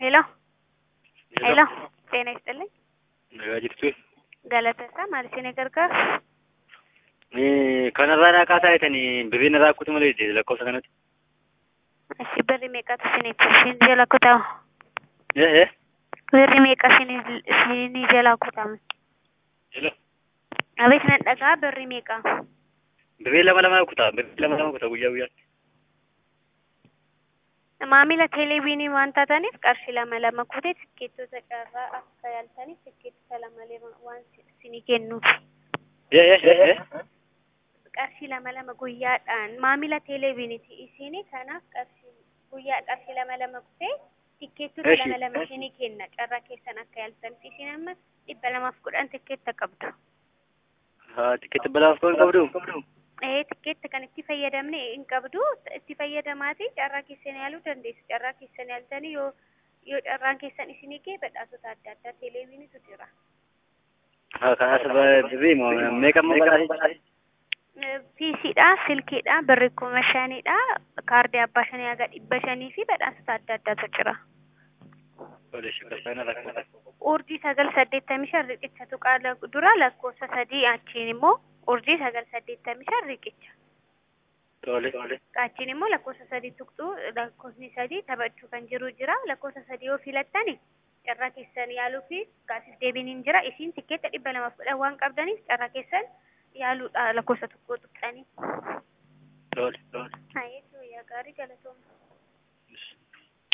ሄሎ ሄሎ ጤና ይስጥልኝ nagaa jirtu galateessaa maal isin gargaaru kanarraa naaqaa taa'etanii birriin irraa akkutu malee lakkoofsa kanatti Ishi birri meeqatu isinitti isin jala kutamu ee ee birri meeqa isin- isinii jala kutamu hello abeet nan dhagaa birri meeqa birrii lama lama kutaa birrii lama lama kutaa guyyaa guyyaatti maamila teeleviinii waan taataniif qarshii lama lama kutee tikkeettota carraa akka yaaltaniif tikkeettota lama lama waan isinii kennuuf ee ee ee ee qarshii lama lama guyyaadhaan maamila teeleviiniiti isinii kanaaf qarshii guyyaa qarshii lama lama kutee tikkeettota Eshi. lama lama isinii kenna carraa keessan akka yaaltaniif isin amma dhibba lamaaf kudhan tikkeetta qabdu haa tikkeetti balaaf koo hin qabdu ee tikkeetta kan itti fayyadamne hin qabdu itti fayyadamaatii carraa keessan yaaluu dandeessu carraa keessan yaaltanii yoo yoo carraan keessan isinii ga'e badhaasota adda addaa teeleviiniitu jira haa kanaas birrii moo meeqa moo badhaase piisiidha silkiidha birri kuma shanidha kaardii abbaa shanii haga dhibba shanii fi badhaasota adda addaatu jira tole shakkasaana rakkata urjii sagal saddeettamii shan riqicha tuqaa lak- dura lakkoofsa sadii achiin immoo urjii sagal saddeettamii shan riqicha tole tole achiin immoo lakkoofsa sadii tuqxuu lakkoofni sadii taphachuu kan jiru jira lakkoofsa sadii yoo filattani carraa keessan yaaluu fi gaafis deebiin hin jira isiin tikkeetta dhibba lamaaf kudhan waan qabdaniif carraa keessan yaaluudha lakkoofsa tokko tuqxanii. tole tole Haa, jechuun yaa gaarii galatoomna.